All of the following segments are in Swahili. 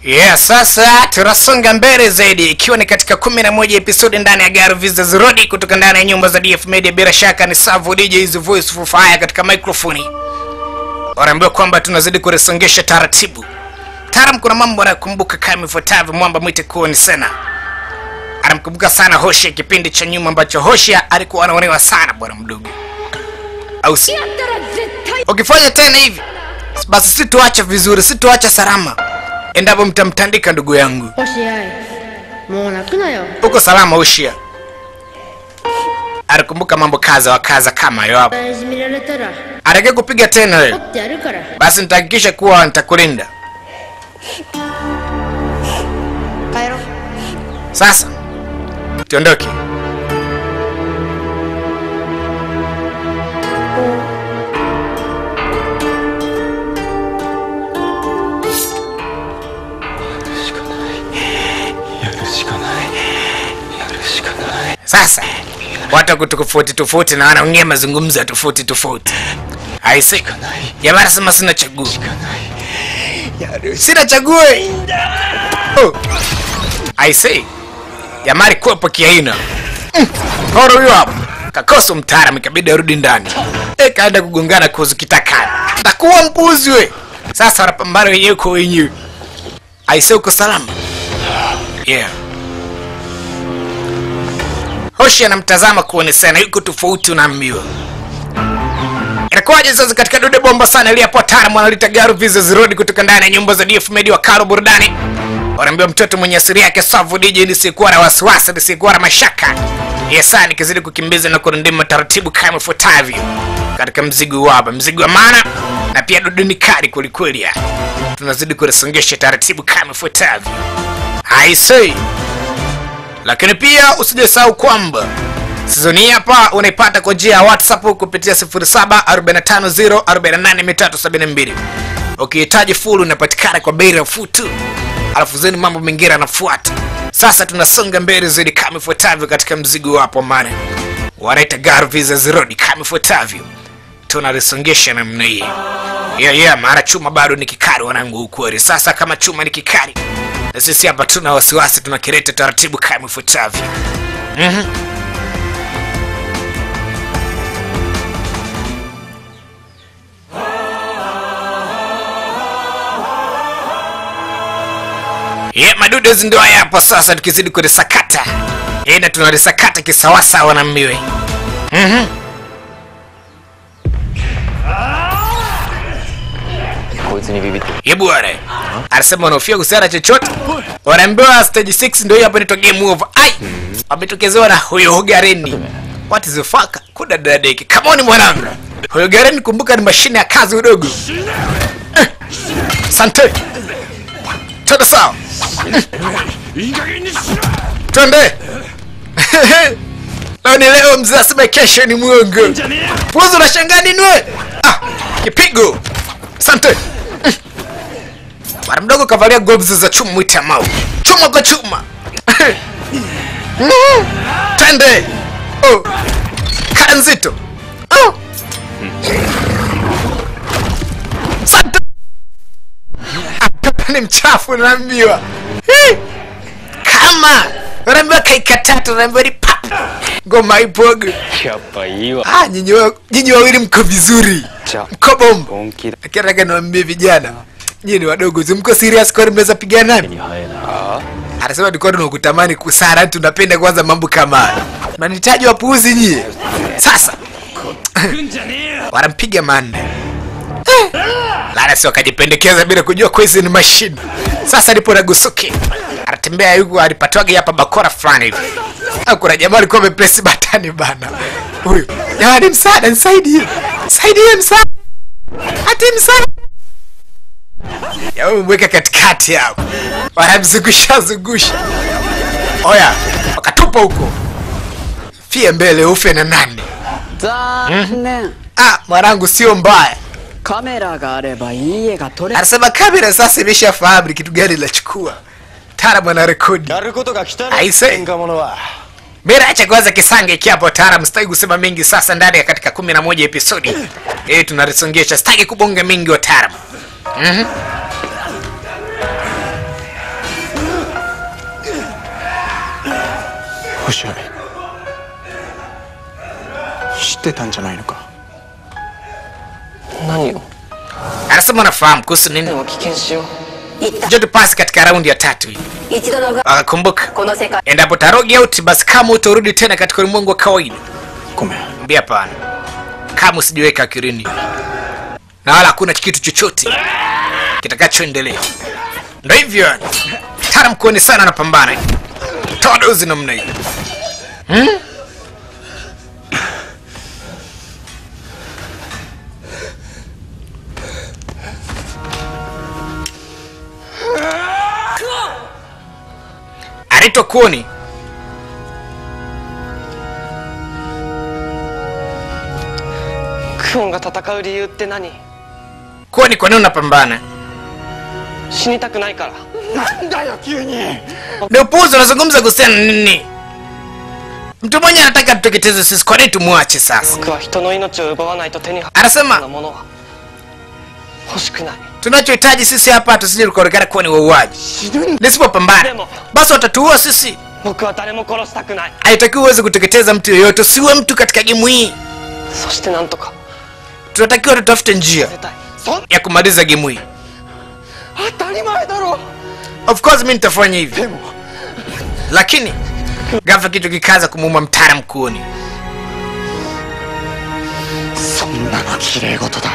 Yeah, sasa tunasonga mbele zaidi ikiwa ni katika 11 episodi ndani ya Garo Visas Road kutoka ndani ya nyumba za DF Media. Bila shaka ni Savo DJ is voice for fire katika microphone. Wanaambiwa kwamba tunazidi kuresongesha taratibu. Taram, kuna mambo anakumbuka kama ifuatavyo. Mwamba mwite kuwa ni Sena anamkumbuka sana Hoshi kipindi cha nyuma ambacho Hoshi alikuwa anaonewa sana bwana mdogo, au si? Ukifanya tena hivi basi situacha vizuri, situacha salama endapo mtamtandika ndugu yangu. 星合いもう泣くなよ Uko salama Ushia? Alikumbuka mambo kaza wa kaza kama hayo hapo. いじめられたら Atake kupiga tena 取 wewe, ってやるから basi nitahakikisha kuwa nitakulinda. 帰ろう Sasa tuondoke. Sasa watu wako tofauti tofauti na wanaongea mazungumzo ya tofauti tofauti. Aise, jamaa anasema sina chaguo, sina chaguo. Oh. Aise, jamaa alikuwepo kiaina Mm, horo huyo hapo kakosa mtaalamu, ikabidi arudi ndani. E, kaenda kugongana kuhusu kitakani, takuwa mpuzi we. Sasa wanapambana wenyewe kwa wenyewe. Aise, uko salama? Yeah. Hoshi anamtazama kuone sana, yuko tofauti, unaambiwa inakuwaje sasa katika dude bomba sana iliyapo taalamu analita Garo Visas Road kutoka ndani ya nyumba za DF Media wa Karo Burudani. Wanaambia mtoto mwenye asili yake Safu DJ nisikuwa na wasiwasi, nisikuwa na mashaka. Yesa nikizidi kukimbiza na kurindima taratibu kama ifuatavyo katika mzigo waba, mzigo wa maana na pia dudu ni kali kwelikweli. ya. Tunazidi kulisongesha taratibu kama ifuatavyo. I say. Lakini pia usijasahau kwamba Sizoni hii hapa unaipata kwa njia ya WhatsApp kupitia 0745048372. Ukihitaji full unapatikana kwa bei nafuu tu, alafu zeni mambo mengine yanafuata. Sasa tunasonga mbele zaidi kama ifuatavyo katika mzigo wapo maana wanaita Garo Visas Road kama ifuatavyo, tunalisongesha namna hii. Yeah, yeah, mara chuma bado ni kikali wanangu, ukweli. Sasa kama chuma ni kikali, na sisi hapa tuna wasiwasi, tunakileta taratibu kama ifuatavyo. Yeah, madudes ndio haya hapa sasa, tukizidi kulisakata yeah, na tunalisakata kisawasawa na mmiwe Mhm. こいつにビビってる Ye bwana anasema wanaofia kuhusiana chochote, wanaambiwa stage 6 ndio hiyo hapa inaitwa game over. Ai, wametokezewa na huyo Hogareni. What is the fuck? Kuda dadeki. Come on mwanangu. Huyo Hogareni kumbuka ni mashine ya kazi udogo. Eh, Asante. Twende sawa. Twende. Leo ni leo mzee asema kesho ni mwongo. Puzo unashangaa nini wewe? Ah, kipigo. Asante. Bwana mdogo kavalia gloves za chuma mwite mau. Chuma kwa chuma. Mm. Twende. Oh. Kaya nzito. Oh. Asante. Ah, Pepe ni mchafu naambiwa. Hii. Kama unaambiwa kaikatata unaambiwa ni pap. Ngoma ipogo. やっぱいいわ Ah, nyinyi wa- nyinyi wawili mko vizuri. じゃ Mko bomba. 本気だ Lakini nataka niwaambie vijana, nyinyi ni wadogo, si mko serious kwa mnaweza pigana nani? に生えな Anasema tulikuwa tunakutamani kusara, tunapenda kwanza mambo kama haya. Mnanitaji wapuuzi nyie. Sasa wanampiga manne. Lara si wakajipendekeza bila kujua kwa hizi ni mashine. Sasa nipo na Gusuki. Anatembea yuko alipatwaga hapa bakora fulani hivi. Au kuna jamaa alikuwa amepress batani bana. Huyu. Jamani msaada, nisaidie. Nisaidie msaada. Ati msaada. Ya wewe mweka katikati hapo. Wanamzungusha zungusha. Oya, wakatupa huko. Fie mbele ufe na nani? 残念 Ah, mwanangu sio mbaya. カメラがあればいい絵が撮れ Anasema kamera sasa imeshafahamu ni kitu gani linachukua. Taalamu ana rekodi. やることが来たね Aise. 喧嘩者は Mira acha kwanza kisange kiapo taalamu, sitaki kusema mengi sasa ndani ya katika 11 episodi. Eh, tunalisongesha, sitaki kubonga mengi wa taalamu. Mhm. 星合知ってたんじゃないのか何を anasema anafahamu kuhusu nini でも危険しよう njoo tupasi katika raundi ya tatu hii 一度のが akakumbuka この世界 endapo tarogi auti basi kama utarudi tena katika ulimwengu wa kawaida ごめん mbia hapana kama usijiweka akirini na wala hakuna kitu chochote kitakachoendelea ndo hivyo yani tara mkuoni sana anapambana toa dozi namna hii hmm? anaitwa kuoni クオンが戦う理由って何 kuoni kwa nini unapambana 死にたくないからなんだよ急に ni upuuzi unazungumza kuhusiana na nini mtu mmoja anataka tuteketeze sisi kwa nini tumwache sasa 僕は人の命を奪わないと手に入る anasema ようなものは欲しくない tunachohitaji sisi hapa tusije tukaonekana kuwa ni wauaji 死ぬん nisipopambana Demo. basi watatuua sisi 僕は誰も殺したくない haitakiwi uweze kuteketeza mtu yoyote usiwe mtu katika gemu hii そしてなんとか tunatakiwa tutafute njia 出たい ya kumaliza gemu hii 当たり前だろ of course mi nitafanya hivi でも lakini ghafla kitu kikaza kumuuma mtara mkuoni そんなの綺麗事だ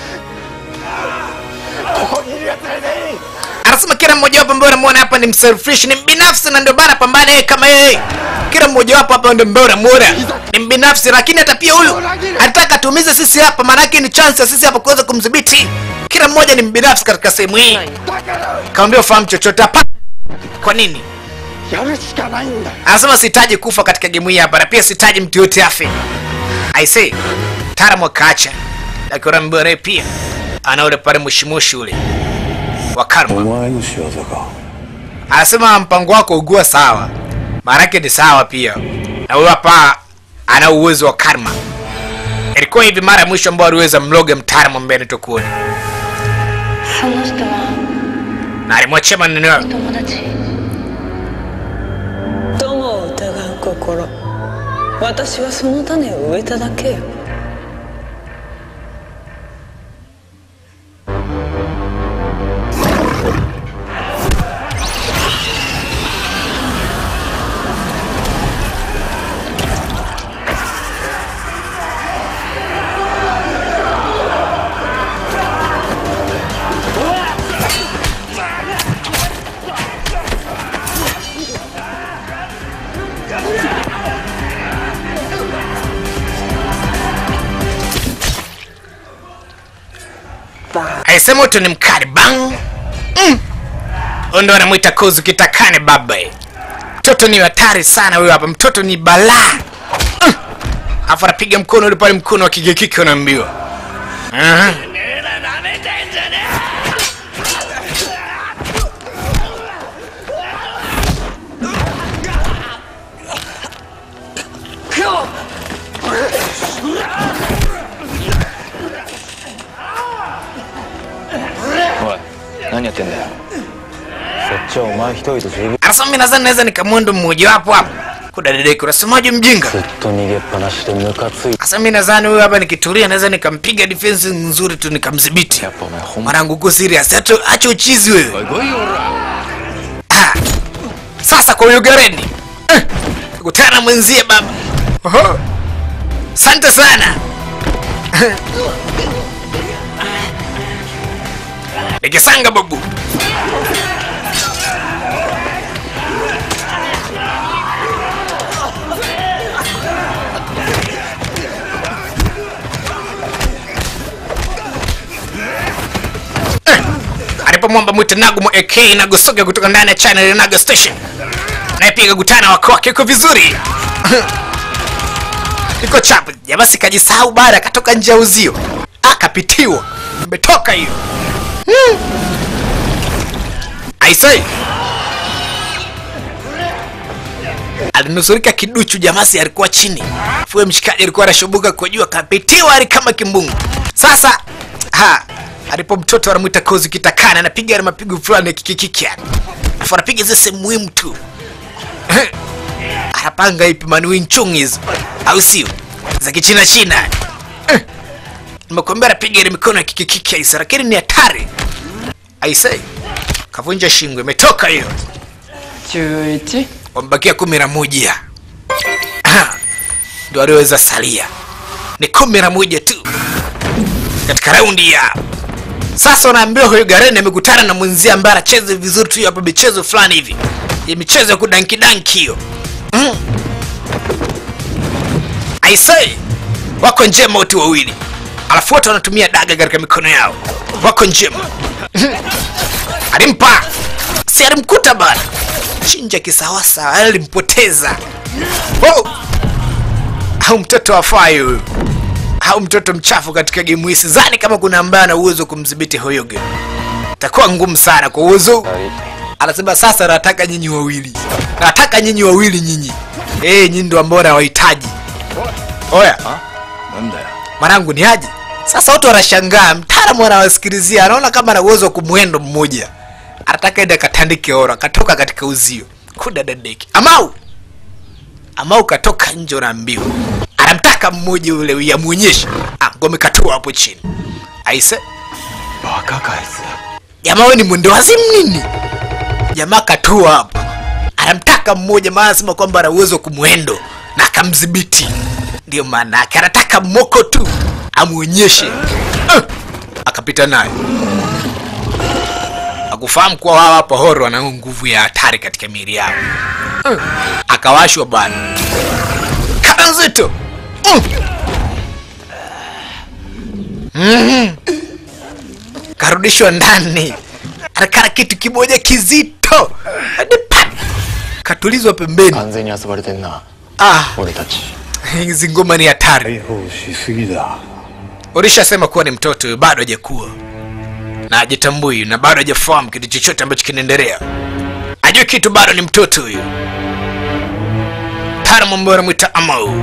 ここにいる奴ら全員 anasema kila mmojawapo ambaye unamwona hapa ni mselfish ni mbinafsi na ndio bana pambana yeye kama yeye kila mmojawapo hapa ndio ambaye unamwona ni mbinafsi lakini hata pia huyu anataka tuumize sisi hapa maanake ni chance ya sisi hapa kuweza kumdhibiti kila mmoja ni mbinafsi katika sehemu hii だから kaambia ufahamu chochote hapa kwa nini やるしかないんだ anasema sihitaji kufa katika gemu hii hapa na pia sihitaji mtu yote afe i say taram wakaacha lakini unaambiwa naye pia ana ule pale mushimushi ule wa karma 前の仕業か anasema mpango wako ugua sawa maanake ni sawa pia na huyo hapa ana uwezo wa karma ilikuwa hivi mara ya mwisho ambao aliweza mloga mtaalamu ambaye anaitwa kuoni その人は na alimwachia maneno yao 友達友を疑う心私はその種を植えただけよ alisema uto ni mkali bang mm. Huyu ndo anamwita kozu kitakane baba mtoto ni hatari sana huyo hapa mtoto ni balaa mm. afu anapiga mkono ule pale mkono wa kigekike unaambiwa Aha. 何やってんだよそっちはお前一人で十分 anasema mi nadhani naweza nikamwendo mmojawapo hapa kudadedeki unasemaje mjinga ずっと逃げっぱなしでムカついて sasa mi nadhani huyu hapa nikitulia naweza nikampiga defense nzuri tu nikamdhibiti やっぱお前ほんま mwanangu uko serious acha acha uchizi wewe Ah. sasa kwa ugareni eh, kutana mwenzie baba Oho. asante sana nikisanga babu alipomwomba mwite nagumo ak nagosoga kutoka ndani ya channel ya nago station naye pia kakutana wako wake iko vizuri iko chapu jamasi kajisahau baada akatoka nje ya uzio akapitiwa imetoka hiyo hmm. aisai alinusurika kiduchu jamasi alikuwa chini fue mshikaji alikuwa anashubuka kwa juu akapitiwa ali kama kimbungu sasa ha alipo mtoto anamwita kozi kitakana anapiga na mapigo fulani ya kikikiki yani afu anapiga zile sehemu muhimu tu anapanga ipi man Wing Chun hizo au sio za kichina china Eh, nimekuambia anapiga ile mikono ya kikikiki aise lakini ni hatari aise kavunja shingo imetoka hiyo 11 wamebakia kumi na moja Ah, ndio walioweza salia ni kumi na moja tu katika raundi ya sasa unaambiwa huyu Garen amekutana na mwenzie ambaye anacheza vizuri tu hapa michezo fulani hivi ya michezo ya kudanki danki hiyo mm. I say wako njema wote wawili alafu wote wanatumia daga katika mikono yao wako njema alimpa si alimkuta bana chinja kisawasawa alimpoteza oh! au mtoto afai huyu au mtoto mchafu katika gemu hii sidhani kama kuna ambaye ana uwezo wa kumdhibiti huyo game itakuwa ngumu sana kwa uwezo anasema sasa nataka nyinyi wawili nataka nyinyi wawili nyinyi eh nyinyi ndo ambao nawahitaji oya なんだよ mwanangu ni aje sasa watu wanashangaa mtaalamu anawasikilizia anaona kama ana uwezo wa kumwendo mmoja anataka ende akatandike oro akatoka katika uzio kudadadeki amau amau katoka nje unaambiwa anamtaka mmoja ule yamwonyeshe ah, ngome katua hapo chini aise バカかあいつ jamaa we ni mwendo wazimu nini jamaa katua hapa anamtaka mmoja maana anasema kwamba ana uwezo wa kumwendo na akamdhibiti ndio maana yake anataka moko tu amwonyeshe uh, akapita naye akufahamu kuwa hawa hapa horo wana nguvu ya hatari katika miili yao uh, akawashwa bana kana nzito uh. mm karudishwa ndani anakana kitu kimoja kizito Hadi pa! katulizwa pembeni 完全に遊ばれてんな ah, 俺たち hizi ngoma ni hatari 解放しすぎだ ulishasema kuwa ni mtoto huyu, bado hajakuwa na hajitambui na bado hajafahamu kitu chochote ambacho kinaendelea ajue kitu bado ni mtoto huyu taalamu ambayo anamwita amau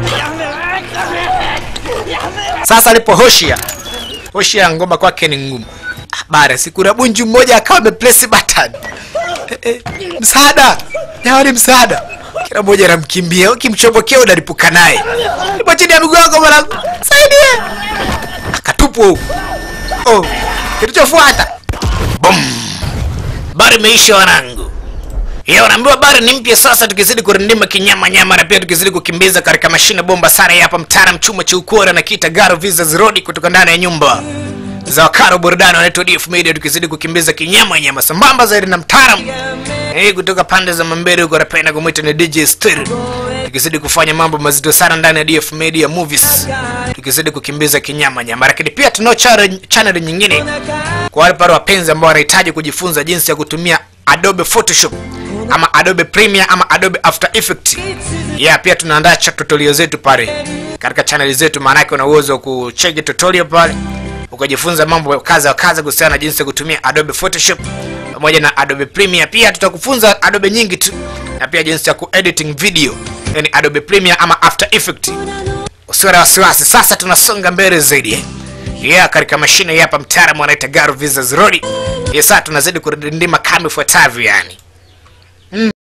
sasa alipo hoshia hoshia ya ngoma kwake ni ngumu bara sikuna bunju mmoja akawa amepresi button eh, eh, msaada jamani msaada kila mmoja anamkimbia ukimchomokea unalipuka naye ipo chini ya miguu yako mwanangu saidia akatupwa huko oh, kilichofuata bom bari imeisha wanangu ya unaambiwa bari ni mpya sasa tukizidi kurindima kinyama nyama na pia tukizidi kukimbiza katika mashine bomba sana ya hapa mtaala chuma cha ukora na kita garo visas road kutoka ndani ya nyumba za wakaro burudani wanaitwa DF Media tukizidi kukimbiza kinyama nyama sambamba zaidi na mtaalam eh kutoka pande za Mambere huko napenda kumwita ni DJ Stir tukizidi kufanya mambo mazito sana ndani ya DF Media Movies tukizidi kukimbiza kinyama nyama lakini pia tunao channel channel nyingine kwa wale pale wapenzi ambao wanahitaji kujifunza jinsi ya kutumia Adobe Photoshop ama Adobe Premiere ama Adobe After Effects. Yeah, pia tunaandaa cha tutorial zetu pale katika channel zetu, maana yake una uwezo wa kucheki tutorial pale ukajifunza mambo kaza wa kaza kuhusiana na jinsi ya kutumia Adobe Photoshop pamoja na Adobe Premiere. Pia tutakufunza Adobe nyingi tu na pia jinsi ya kuediting video, yani Adobe Premiere ama After Effects. Usiwe na wasiwasi, sasa tunasonga mbele zaidi eh. Yeah, katika mashine hii hapa mtaalamu anaita Garo Visas Road. Yes, sasa tunazidi kurindima kama ifuatavyo yani.